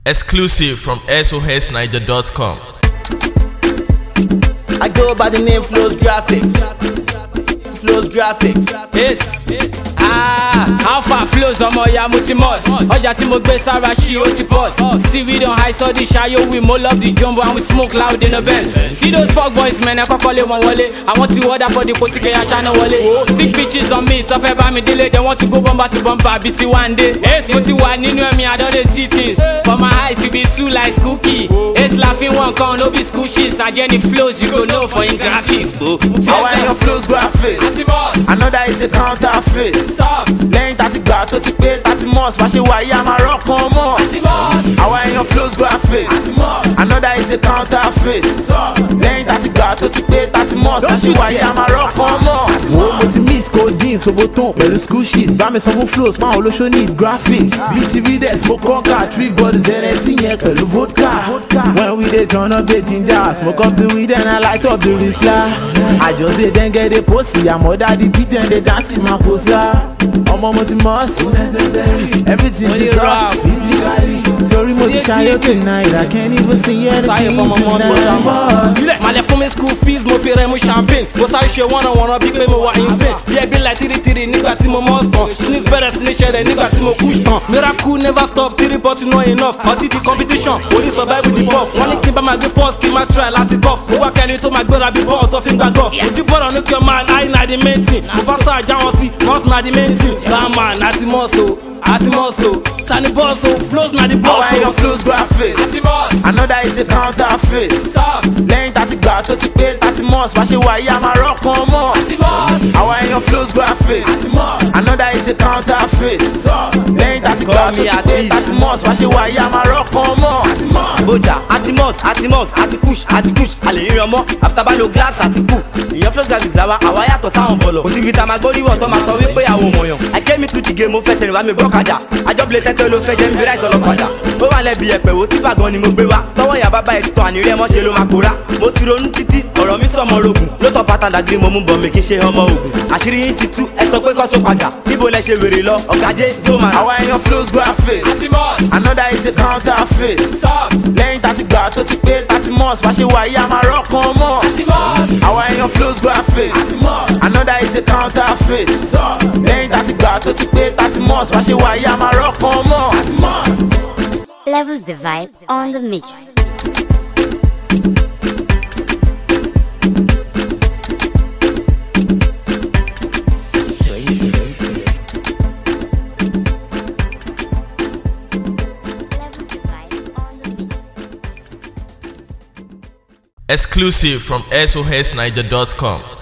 Exclusive from SOSNiger.com. I go by the name Flows Graphics. Flows Graphics. Yes. Ah, how far flows ọmọ ya mo ti must. Ọjà tí mo gbé sára ṣí ó ti bust. See we don high study ṣayó we mo love the jumbo and we smoke loud in the Benz. See those fuck boys man ẹ kọ́kọ́ lé wọn wọlé. Àwọn tí wọ́dà for the kò sí kẹ́yà ṣáná wọlé. Thick bitches on me tọ́fẹ́ bá mi délé. They want to go bumper to bumper bí ti one day. Ace mo ti wà nínú ẹ̀mí I don dey see things. For my eyes you be too like cookie. Ace la fi wọn kan no be school shit. Ajẹ́ni flows you go know for im graphics. Àwọn èèyàn Flows Graphics. Another is a counterfeit. Soft. Lẹ́yìn tàti gbà tó ti pé tàti mọ́s bá ṣe wà yí a máa rọ́pọ̀ mọ́. Àwọn èèyàn Flows Graphics. Another is a counterfeit. Lẹ́yìn tàti gbà tó ti pé tàti mọ́s bá ṣe wà yí a máa rọ́pọ̀ mọ́. Wo mo ti miss codeine soboton pẹ̀lú school sheets bá mi sọ fún flows fáwọn olóṣó need graphics. Bíi ti readers mo kọ́ńkà three bodies ẹnẹsí yẹn pẹ̀lú vodka. When we dey turn up the ginger, smoke up the weed and I light up the risla. I just dey denge dey posi, àmọ́dá di beat and dey dance in my posa. Ọmọ mo ti mọ̀ sí. Everything Mo is ti soft rap. physically. Torí mo ti ṣayé tonight, I can't even see anything Sáyé fọmọ mọ́ tó tonight. dámọ̀. Boss. Malẹ̀ fún mi school fees mo fi rẹ̀ mu champagne Mo sáré ṣe wọ́nà wọ̀nà bí pé mo wà insane Bí ẹbí láì tìrìtìrì nígbà tí mo must tán Sneeze bẹ̀rẹ̀ sí ní ṣẹlẹ̀ nígbà tí mo push tán Miracle never stop three but not enough Ọtí di competition orí survive with the buff Wọ́n ní kí n bá máa gbé first kí n máa try láti golf Mo wá kẹ́ni tó máa gbéra bí bọ́ọ̀ tó fi ń gba golf Ojú bọ́ọ̀rọ̀ ní kí o máa eye na the main thing Mo fà sáà já wọn sí boss na the main thing Bàmà àti mọ́ọ̀sọ̀ àti mọ́ọ̀sọ̀ Tani bọ́ọ̀sọ̀ flows na the Àwọn boss èèyàn Flows Graphics. Another is a counterfeit. Lẹ́yìn tàti gbà tó ti pé tàti mọ́s bá ṣe wà yí a máa rọ́pọ̀ mọ́. Àwọn èèyàn Flows Graphics. Another is a counterfeit. Lẹ́yìn tàti gbà tó ti pé tàti mọ́s bá ṣe wà yí a máa rọ́pọ̀ mọ́. bójà atimos atimos àti push àti push àlè ríran mọ́ after bá lo glass àti kù ìyẹn flow service làwa àwa yàtọ̀ sáwọn bọ̀lọ̀ kò síbi tá a máa gbóríwọ̀ tó máa sọ wípé àwọn òmòyàn I came into the game mo fẹsẹ̀ rìn wá mi gbọ́kadà àjọbìlẹ̀ tẹ́tẹ́ ló fẹ́ jẹ́ mi bí ráìsì ọlọ́kadà ó wà lẹ́bi ẹ̀pẹ̀ wo tífà gan ni mo gbé wá tọwọ́ ìyá bàbá ẹ̀ tọ́ àníri ẹ̀ mọ́ ṣe ló máa pòórá mo ti ronú títí ọ̀rọ̀ mi sọmọ rogun ló tọ́ pátá dàgírí mo mú bọ̀ mi kí n ṣe ọmọ ogun àṣírí yín ti tú ẹ sọ pé kọ́ só padà níbo lẹ ṣe wèrè lọ ọ̀gádé zoma Àwọn èèyàn Flows Graphics. Another is a counterfeit. Lẹ́yìn tàti gbà tó ti pé tàti mọ́s bá ṣe wà yí a máa rọ́pọ̀ mọ́. Àwọn èèyàn Flows Graphics. Another is a counterfeit. Lẹ́yìn tàti gbà tó ti pé tàti mọ́s bá ṣe wà yí a máa rọ́pọ̀ mọ́. Levels the vibe on the mix. Levels the vibe on the mix. Exclusive from SOSNiger.com.